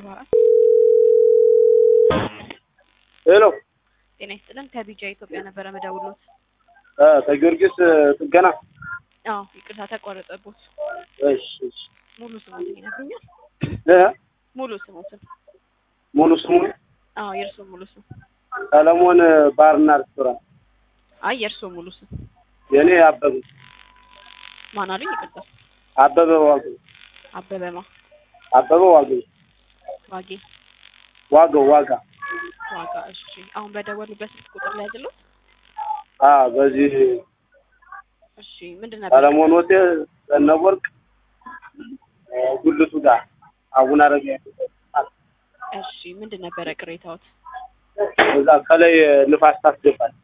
አርባ አራት ሄሎ ጤና ይስጥልን ከቢጃ ኢትዮጵያ ነበረ መደውሎት። እ ከጊዮርጊስ ጥገና አዎ ይቅርታ ተቋረጠቦት። እሺ እሺ ሙሉ ስሙትን ይነግሩኛል? እ ሙሉ ስሙትን። ሙሉ ስሙ አዎ የእርሶ ሙሉ ስም። ሰለሞን ባርና ሬስቶራንት አይ የእርሶ ሙሉ ስም የኔ አበበ ማን አሉኝ? ይቅርታ አበበ ዋገ አበበማ አበበ ዋገ ዋጌ ዋገው ዋጋ ዋጋ። እሺ አሁን በደወሉበት ስልክ ቁጥር ላይ አይደለም? አ በዚህ እሺ ምንድን ነበር? ሰለሞን ሆቴል ዘነበወርቅ እ ጉልቱ ጋር አቡነ አረጋዊ እሺ ምንድን ነበረ ቅሬታዎት? እዛ ከላይ ንፋስ ታስገባለች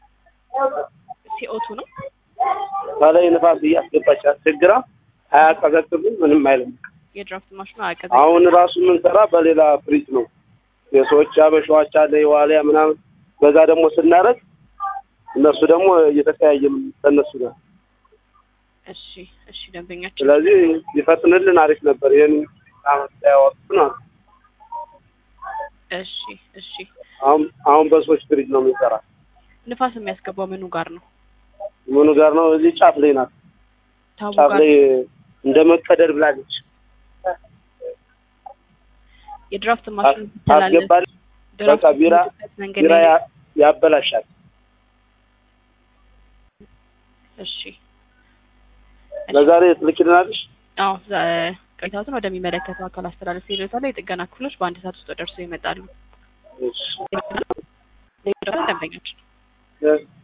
ሲኦቱ ነው። ከላይ ንፋስ እያስገባች አስቸግራ አያቀዘቅዝም ምንም አይልም የድራፍት ማሽኑ አቀዘ አሁን ራሱ የምንሰራ በሌላ ፍሪጅ ነው የሰዎች አበሻዎች አለ የዋሊያ ምናምን በዛ ደግሞ ስናረግ እነሱ ደግሞ እየተቀያየም ከእነሱ ጋር እሺ እሺ ደንበኛችን ስለዚህ ሊፈጥንልን አሪፍ ነበር ይህን አመት ያወጡ ነው እሺ እሺ አሁን አሁን በሰዎች ፍሪጅ ነው የምንሰራ ንፋስ የሚያስገባው ምኑ ጋር ነው? ምኑ ጋር ነው እዚህ ጫፍ ላይ ናት ታቡ ጫፍ ጋር ላይ እንደ መቀደር ብላለች የድራፍት ማሽኑ ይተላለፍ አስገባል በቃ ቢራ መንገድ ቢራ ላይ ያ- ያበላሻል እሺ ለዛሬ ትልኪልናለሽ አዎ ዛ- ቅሬታዎትን ወደሚመለከተው አካል አስተላለፍ ይሉታል። የጥገና ክፍሎች በአንድ ሰዓት ውስጥ ደርሰው ይመጣሉ። እሺ ደንበኛችን እ